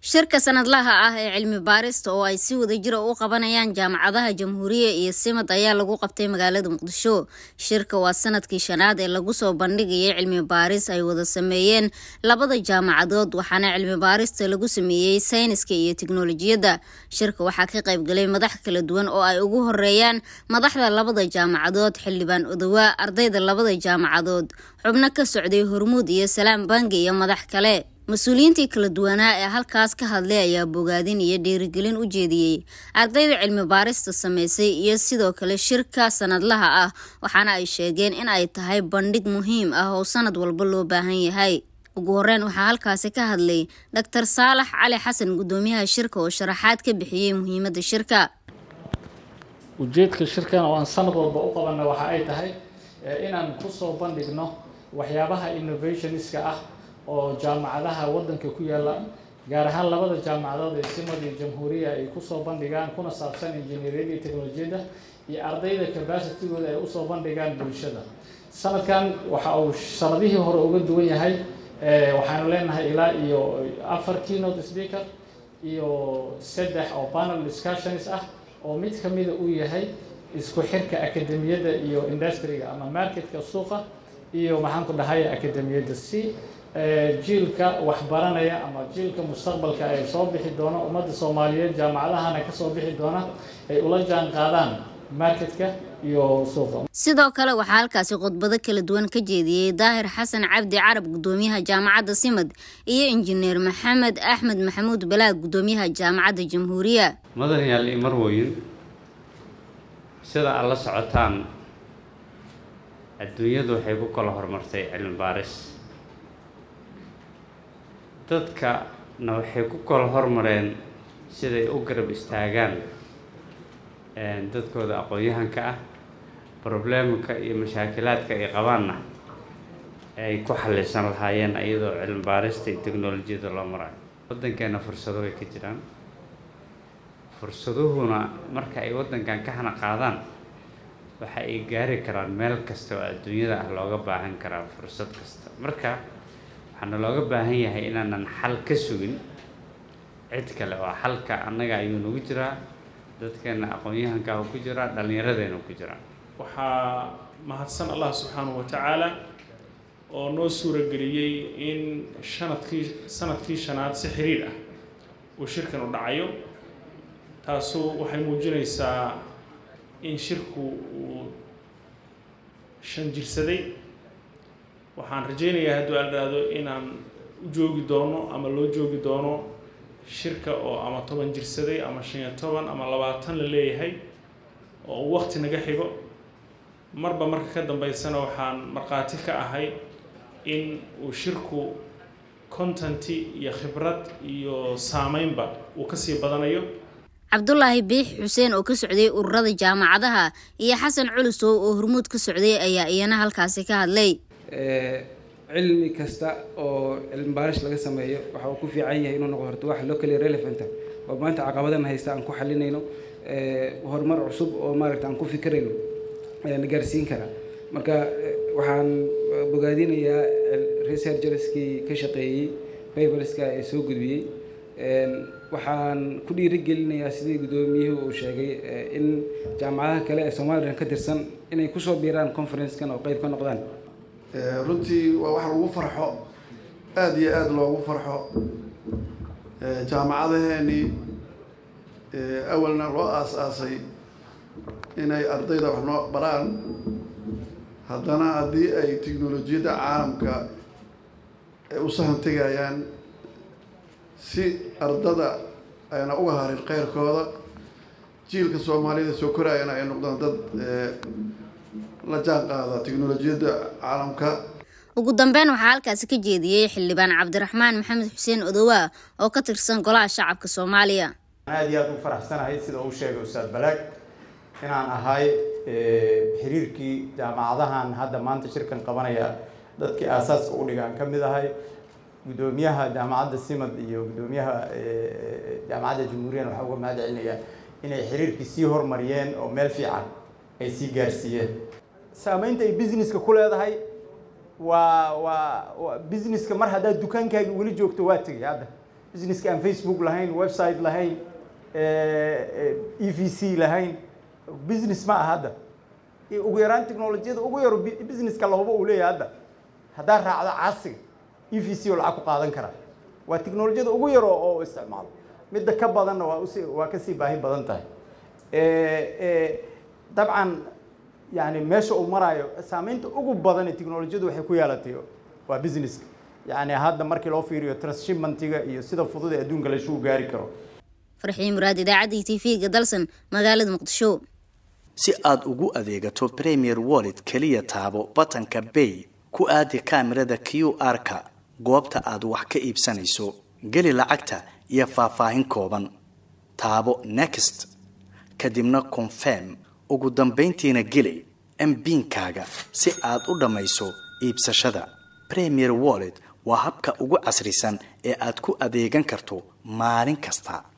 shirka sanadlaha ah ee cilmi baarista oo ay si wadajira u qabanayaan jaamacadaha jamhuuriya iyo simad ayaa lagu qabtay magaalada muqdisho shirka waa sanadkii shanaad ee lagu soo bandhigayay cilmi baaris ay wada sameeyeen labada jaamacadood waxaana cilmi baarista lagu sameeyey sayniska iyo tiknolojiyadda shirka waxaa ka qaybgalay madax kala duwan oo ay ugu horeeyaan madaxda labada jaamacadood xildhibaan odowaa ardayda labada jaamacadood xubno ka socday hormuud iyo salaam bangi iyo madax kale mas-uuliyiintii kala duwanaa ee halkaas ka hadlay ayaa bogaadin iyo dhiirigelin u jeediyey ardayda cilmi baarista sameysay iyo sidoo kale shirka sanadlaha ah waxaana ay sheegeen in ay tahay bandhig muhiim ah oo sanad walba loo baahan yahay ugu horeyn waxaa halkaasi ka hadlay doctor saalax cali xasan gudoomiyaha shirka oo sharaxaad ka bixiyey muhiimadda shirka ujeedka shirkan oo aan sanad walba u qabanna waxa ay tahay inaan kusoo bandhigno waxyaabaha innovationska ah oo jaamacadaha waddanka ku yaalla gaar ahaan labada jaamacadood ee simad iyo jamhuuriya ay kusoo bandhigaan kuna saabsan injineeriyada iyo teknolojiyadda iyo ardayda capacitigooda ay usoo bandhigaan bulshada sanadkan waxa uu sanadihii hore uga duwan yahay waxaanu leenahay ilaa iyo afar keynote speaker iyo saddex oo panel discussions ah oo mid kamida uu yahay isku xirka akademiyadda iyo industriga ama marketka suuqa iyo maxaan ku dhahaya akademiyadda si jiilka waxbaranaya ama jiilka mustaqbalka ay soo bixi doono ummadda soomaaliyeed jaamacadahana kasoo bixi doona ay ula jaan qaadaan marketka iyo suuqa sidoo kale waxaa halkaasi khudbado kala duwan ka jeediyey daahir xasan cabdi carab gudoomiyaha jaamacadda simad iyo injineer maxamed axmed maxamuud balaag gudoomiyaha jaamacadda jamhuuriya mudanayaal iyo marwoyin sida aad la socotaan adduunyadu waxay ku kala horumartay cilmi baaris dadkana waxay ku kala hormareen siday u garab istaagaan dadkooda aqoon-yahanka ah problemka iyo mashaakilaadka ay qabaanna ay ku xallisan lahaayeen iyadoo cilmi baarista iyo teknolojiyada loo marayo waddankeena fursado way ka jiraan fursaduhuna marka ay waddankan ka hana qaadaan waxa ay gaari karaan meel kasta oo adduunyada ah looga baahan karaa fursad kasta marka waxaana looga baahan yahay inaanan xal ka sugin cid kale oo xalka annaga ayuu nagu jiraa dadkeena aqoon-yahanka ku jiraa dhallinyaradeena ku jiraa waxaa mahadsan allah subxaanahu wa tacaala oo noo suurageliyey in sanadkii sanadkii shanaad si xiriir ah uu shirkan u dhacayo taasu waxay muujinaysaa in shirku uu shan jirsaday waxaan rajaynayaa hadduu aldhaado inaan u joogi doono ama loo joogi doono shirka oo ama toban jirsaday ama shan iyo toban ama labaatan la leeyahay oo uu waqti naga xigo marba marka ka dambeysana waxaan markhaati ka ahay in uu shirku contanti iyo khibrad iyo saameynba uu kasii badanayo cabdulaahi biix xuseen oo ka socday ururada jaamacadaha iyo xasan culusow oo hormuud ka socday ayaa iyana halkaasi ka hadlay cilmi kasta oo cilmi baarish laga sameeyo waxa uu ku fiican yahay inuu noqo horto wax locally relevant oo maanta caqabadan haysta aan ku xalinayno horumar cusub oo maaragta aan ku fikirayno na gaarsiin kara marka waxaan bogaadinayaa researcherskii ka shaqeeyey paperska ee soo gudbiyey waxaan ku dhiirigelinayaa sidii guddoomiyuhu uu sheegay in jaamacadaha kale ee somalilan ka tirsan inay kusoo biiraan conferencekan oo qeyb ka noqdaan runtii waa wax lagu farxo aada iyo aada loogu farxo jaamacadaheenii awalna loo aas-aasay inay ardayda wax noo baraan haddana haddii ay teknolojiyadda caalamka ay u sahan tegayaan si ardada ayna uga harin keyrkooda jiilka soomaaliyada soo koraayana ay noqdaan dad la jaan qaada teknolojiyadda caalamka ugu dambeyn waxaa halkaasi ka jeediyey xildhibaan cabdiraxmaan maxamed xuseen odowaa oo ka tirsan golaha shacabka soomaaliya aada iyo aada u faraxsanahay sida uu sheegay ustaad balaag inaan ahay xiriirkii jaamacadahan hadda maanta shirkan qabanaya dadkii aasaaska u dhigaan ka mid ahay guddoomiyaha jaamacadda simad iyo guddoomiyaha jaamacadda jamhuuriyan waxaa uga mahad celinayaa inay xiriirkii sii hormariyeen oo meel fiican ay sii gaarsiiyeen saameynta ay businesska ku leedahay waa waa businesska mar haddaad dukaankaagi weli joogto waa tegay hadda businesska aan facebook lahayn website lahayn e v c lahayn business ma aha hadda ugu yaraan technolojiyada ugu yaro businesska lahuba uu leeyahay hadda haddaa raacdo casiga e v c oo lacag ku qaadan karaa waa technolojiyada ugu yaro oo isticmaalo midda ka badanna waa usi waa kasii baahi badan tahay dabcan yani meesha uu maraayo saameynta ugu badan ee technolojiyadu waxay ku yeelatay waa businesska yani hadda markii loo fiiriyo transshipmentiga iyo sida fudud ee adduunka laisugu gaari karo farxiin muraad idaacaddii t v-ga dalsan magaalada muqdisho si aad ugu adeegato premier wallet keliya taabo batanka bay ku aadi kaamirada q r-ka goobta aad wax ka iibsanayso geli lacagta iyo faahfaahin kooban taabo next kadibna confirm ugu dambayntiina geli mbiinkaaga si aad u dhammayso iibsashada premier wallet waa habka ugu casrisan ee aad ku adeegan karto maalin kasta